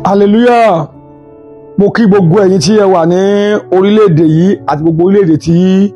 hallelujah mo kí gbogbo ẹ̀yin tí ẹ wà ní orílẹ̀-èdè yìí àti gbogbo orílẹ̀-èdè tí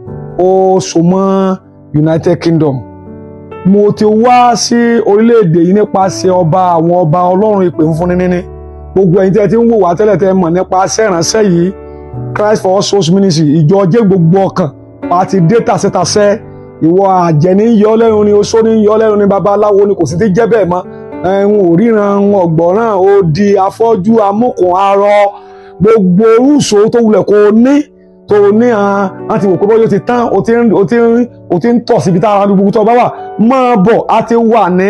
ó so mọ́ United Kingdom mo ti wá sí orílẹ̀-èdè yìí nípasẹ̀ ọba àwọn ọba ọlọ́run ìpè ń fúnni níní gbogbo ẹ̀yin tí ẹ ti ń wò wá tẹ́lẹ̀ tẹ́ mọ̀ nípa sẹ́ránṣẹ́ yìí Christ for all souls ministry ìjọ jẹ́ gbogbo ọkàn àti dé tàṣẹ́tàṣẹ́ ìwọ àjẹní yọ lẹ́nu ni oṣó ní yọ lẹ́nu ni babaláwo ni kò sì ti jẹ́ bẹ́ẹ̀ mọ́ ẹ̀hún òríran ọ̀gbọ̀ràn odi afọ́jú amúkùn arọ gbogbo orúṣo tó wulẹ̀ kó o ní tó o ní àwọn ti wò pé bọ́yọ̀ ti tán o ti ń o ti ń o ti ń tọ̀ síbi tá ara gbogbo tó o bá wà máa bọ̀ a ti wà ní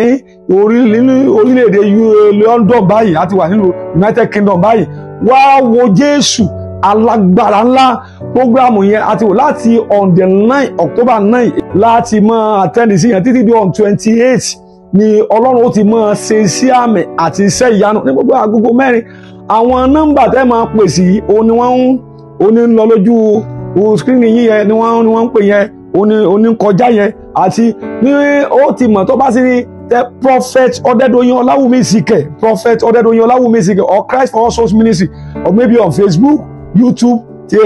orílẹ̀-èdè London báyìí a ti wà nínú United Kingdom báyìí wá wo Jésù alágbára ńlá programu yẹn a ti wò láti on the nine October nine láti máa attend sí yẹn títí di on twenty eight ni ọlọ́run ó ti máa ṣe iṣẹ́ àmì àti iṣẹ́ ìyanu ní gbogbo agogo mẹ́rin àwọn nọ́mbà tẹ́ máa pè sí òun ni wọ́n ń òun ń lọ lójú skrini yín yẹn ni wọ́n ni wọ́n ń pè yẹn òun ni òun ń kọjá yẹn àti ní ó ti mọ̀ tó bá sí ní tẹ prophet ọ̀dẹ́dọ̀yìn ọláwùmí ìsìkẹ̀ prophet ọ̀dẹ́dọ̀yìn ọláwùmí ìsìkẹ̀ or Christ for all souls ministry or maybe on Facebook YouTube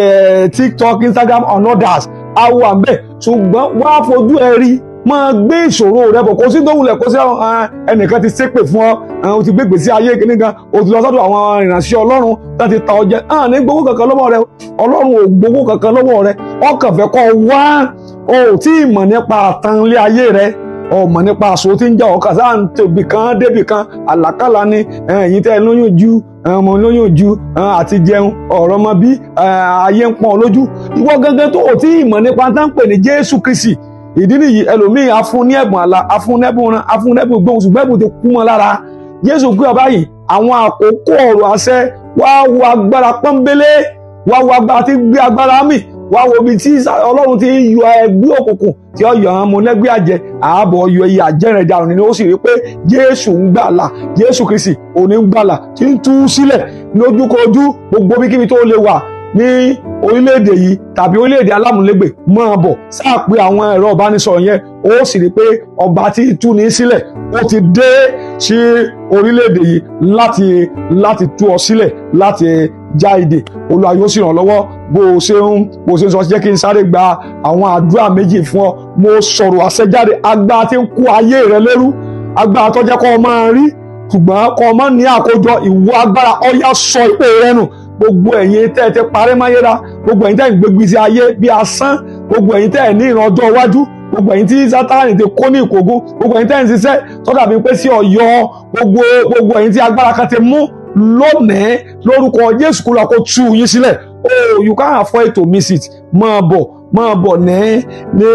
TikTok Instagram and others awo àmbẹ̀ ṣùgbọ́n wàá fojú ẹ rí máa gbé ìṣòro rẹ bọ̀ kó sí tó wulẹ̀ kó sí ẹnìkan ti ṣépè fún ọ o ti gbégbé sí ayé kìíní kan o ti lọ sọ́dọ̀ àwọn ìrìnàṣẹ́ ọlọ́run láti ta ọjẹ́ hàn ní gbowó kankan lọ́wọ́ rẹ ọlọ́run ò gbowó kankan lọ́wọ́ rẹ ọkàn fẹ́ kọ́ wá o ò tí ì mọ̀ nípa àtànlé ayé rẹ o mọ̀ nípa àṣọ tí ń jà ọkà sáà ń tòbí kan débì kan àlàkàlà ni ẹ̀yìn tẹ́ lóyún ju ọmọ lóyún ju àti jẹun ọ̀rọ̀ ọmọ bí ayé ń pọ́n lójú ìwọ gangan tó ò tí ì mọ̀ nípa tá ń pè ní Jésù Kristi ìdí nìyí ẹlòmíì afún ní ẹ̀bùn àlà afún nẹ́bùn ran afún nẹ́bùn gbóhùn ṣùgbọ́n ẹ̀bùn ti kú mọ́ lára jésù gbé ọba yìí àwọn àkókò ọ̀rọ̀ àṣẹ wá wo agbára pọ́nbélé wá wo agbára tí gbé agbára mì wá wo ibi tí ọlọ́run ti yọ ẹgbẹ́ òkùnkùn tí ó yọ àwọn ọmọlẹ́gbẹ́ àjẹ ààbọ̀ yọ iye àjẹrìn ìdàrú ni ó sì rí pé jésù ń gbàlà jésù kristi òní ń gbàlà tí ń tú sílẹ̀ lójúkojú gbogbo bíkíbi tó lè wà ní orílẹ̀-èdè yìí tàbí orílẹ̀-èdè alámúlégbè máa bọ̀ sáà pé àwọn ẹ̀rọ ìbánisọ̀rọ̀ yẹn ó sì rí pé ọba tí tú ní sílẹ̀ ó ti dé sí orílẹ̀-èdè yìí láti láti tú ọ sílẹ̀ láti já ìdè Olúwa yóò sì ràn lọ́wọ́ bó o ṣe ń bó o ṣe ń sọ jẹ́ kí n sáré gba àwọn àdúrà méjì fún ọ mo sọ̀rọ̀ àṣẹjáde agbára tí ń kó ayé rẹ lẹ́rú agbára tó jẹ́ kó o máa rí ṣùgbọ́n kó o máa ní àkójọ ìwọ agbára ọ̀yà sọ ìpè rẹ nù gbogbo ẹ̀yin tẹ́ ẹ ti parẹ́ máyéra gbogbo ẹ̀yin tẹ́ ẹ ń gbégbé sí ayé bí asán gbogbo ẹ̀yin tẹ́ ẹ ní ìran ọjọ́ iwájú gbogbo ẹ̀yin tí sátánì ti kó ní ìkógún gbogbo ẹ̀yin tẹ́ ẹ ń ṣiṣẹ́ tọ́ka bí pé sí ọ̀yọ́ gbogbo gbogbo ẹ̀yin tí agbára kan ti mú lónìí lórúkọ Jésù kúrò kó tú yín sílẹ̀ oh you can't afford to miss it máa bọ̀ máa bọ̀ ní ní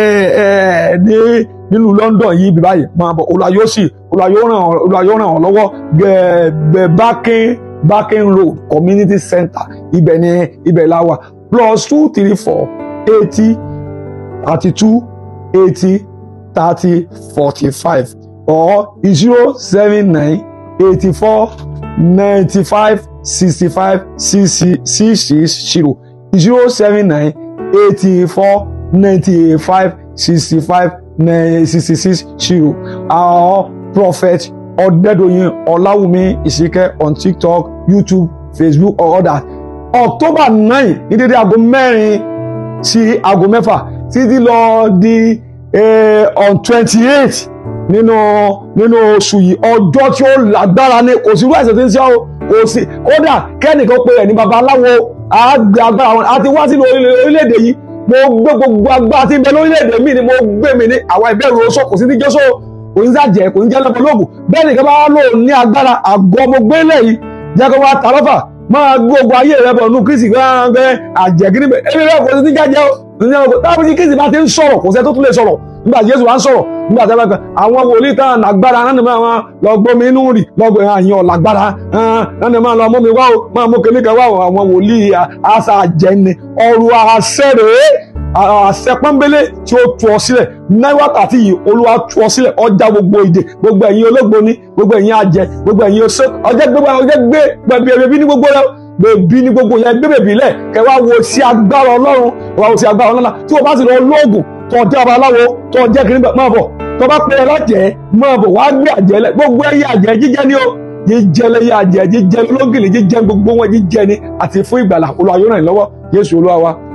ẹ ní nílùú London yìí bí báyìí máa bọ̀ Olúwa yóò sì Olúwa yóò ràn Olúwa yóò ràn ọ́ lọ́wọ́ gẹ̀ẹ́gbẹ̀ bákín Barking Road Community Center ibẹ̀ ni ibẹ̀ la wà plus two three four eighty thirty two eighty thirty forty five or zero seven nine eighty four ninety five sixty five six six zero zero seven nine eighty four ninety five sixty five sixty six zero our prophet ọ̀dẹ́dọ̀yìn ọ̀làwùmí ìsìnkẹ́ on tiktok youtube facebook or others october nine ní dédé aago mẹ́rin sí aago mẹ́fà títí lọ di on twenty eight nínú nínú oṣù yìí ọjọ́ tí ó lágbára ní kò sí irú ẹ̀sẹ̀ tí ń ṣe ọ́ kò sí kódà kẹ́nìkan pé ẹ̀ ní babaláwo àgbẹ̀ agbára wọn àti wá sínú orílẹ̀-èdè yìí mo gbé gbogbo agbára tí ń bẹ lórílẹ̀-èdè mi ni mo gbé mi ní àwa ìbẹ̀rù oṣù kò sí ní jésù kò ní sàjẹ́ kò ní jẹ́ lọ́pọ̀lọpọ̀ bẹ́ẹ̀ nìkan bá wà lò ní agbára àgọ́ ọmọ gbélé yìí jẹ́ kó wá ta lọ́fà máa gbé ogun ayé rẹ bọ̀ nù kristi gbẹ́ngbẹ́ àjẹgínní bẹ́ẹ̀ ẹni rẹ kò ní jájẹ́ o ní ọkọ̀ táwọn tí kristi bá ti ń sọ̀rọ̀ kò sẹ́ tó tún lè sọ̀rọ̀ nígbà tí jésù wá ń sọ̀rọ̀ nígbà tí a bá kan àwọn wòlíì tán lágbára náà máa wọn lọ gbómi inú rì lọgbọ àyàn lágbára náà máa lọ mú mi wá o máa mú kíní kan wá o àwọn wòlíì àṣà àjẹni ọrùn àṣẹ rèé àṣẹ pọ́nbélé tí ó tú ọ sílẹ̀ ní wákàtí yìí olúwa tú ọ sílẹ̀ ọjà gbogbo ìdè gbogbo ẹ̀yin ológboni gbogbo ẹ̀yin àjẹ gbogbo ẹ̀yin oṣó ọjọ́ gbogbo ọjọ́ gbé gbẹ̀bí ẹ̀bí ní gbogbo rẹ bèbí ní gbogbo yẹn gbé bèbí lẹ̀ kẹ́ wá wo sí agbára ọlọ́run wá wo sí agbára ọlọ́run tí o bá sì lọ lóògùn tó jẹ́ babaláwo tó jẹ́ kiri máa bọ̀ tó bá pẹ́ lájẹ́ máa bọ̀ wá gbé àjẹ́ lẹ̀ gbogbo ẹ̀yẹ àjẹ́ jíjẹ́ ni o jíjẹ lẹ́yìn adìẹ jíjẹ lọ́gìnì jíjẹ gbogbo wọn jíjẹ ni àti fún ìgbàlà Olúwa yóò ràn yín lọ́wọ́ Jésù Olúwa wa